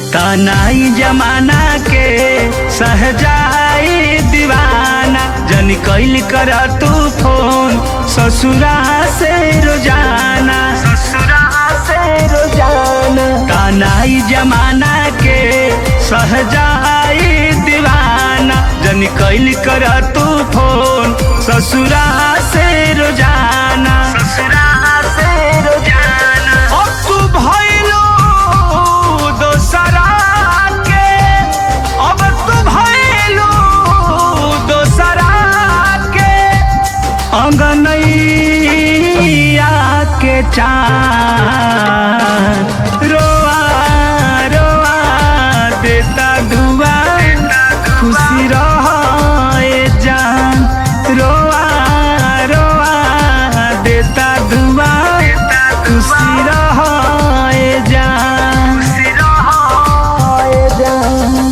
तनाई जमाना के सहजाई दीवाना जन कैल कर तू फोन ससुरा से रोजाना ससुरा से रोजाना तनाई जमाना के सहजाई दीवाना जन कैल कर तू फोन ससुरा से रोजाना ससुरा से रोजाना अब तू भइलो दोसरा के अब तू भइलो दोसरा के अंगनैया के चार रोआ रोआ देता दुआ खुशी रहे जान रोआ रोआ देता दुआ खुशी रहे जान खुशी रहे जान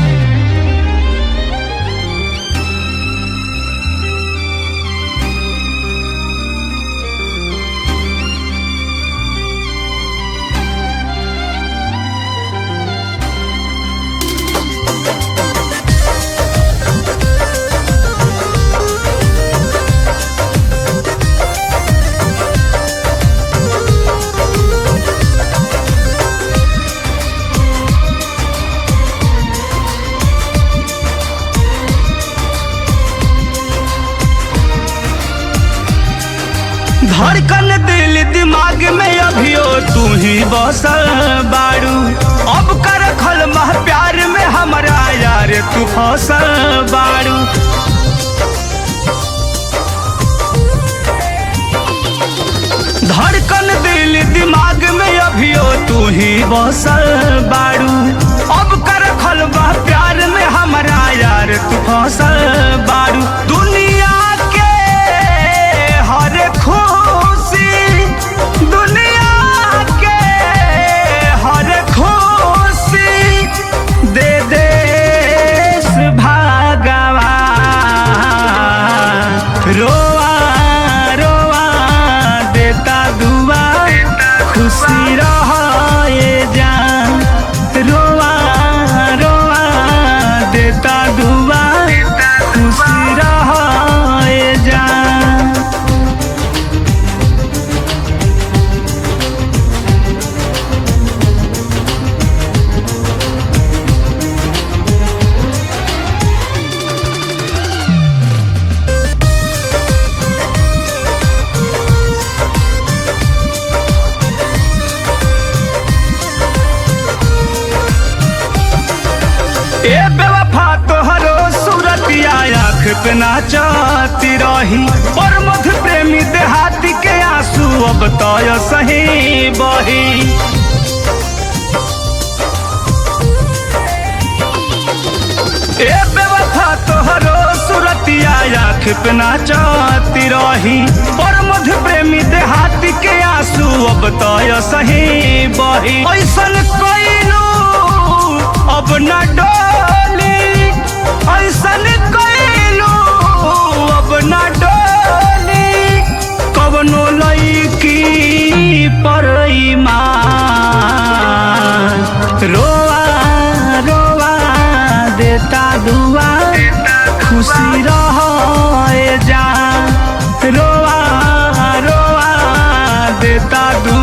धड़कन दिल दिमाग में अभियो तू ही बसल बाड़ू अब कर खल मह प्यार में हमारा यार तू फसल बाड़ू धड़कन दिल दिमाग में अभियो तू ही बसल बाड़ू अब कर खल मह प्यार में हमारा यार तू फसल बाड़ू दुनिया के हर खुशी दुनिया के हर खुशी दे देश भागवा रोआ रोआ देता दुआ खुशी रहे जान रोआ रोआ देता दुआ खुशी रहे जान ए बेवफा तोहरो सूरतिया आँख पे नाचती रही और मधु प्रेमी देहाती के आंसू अब तो सही बही ए बेवफा तोहरो सूरतिया आँख पे नाचती रही और मधु प्रेमी देहाती के आंसू अब तो सही बही ऐसन कोइलू अब न डोली ऐसन कोइलू अब न डोली कवनो लईकी पर ईमान रोआ रोआ देता दुआ खुशी रहे जा रोआ रोआ देता दुआ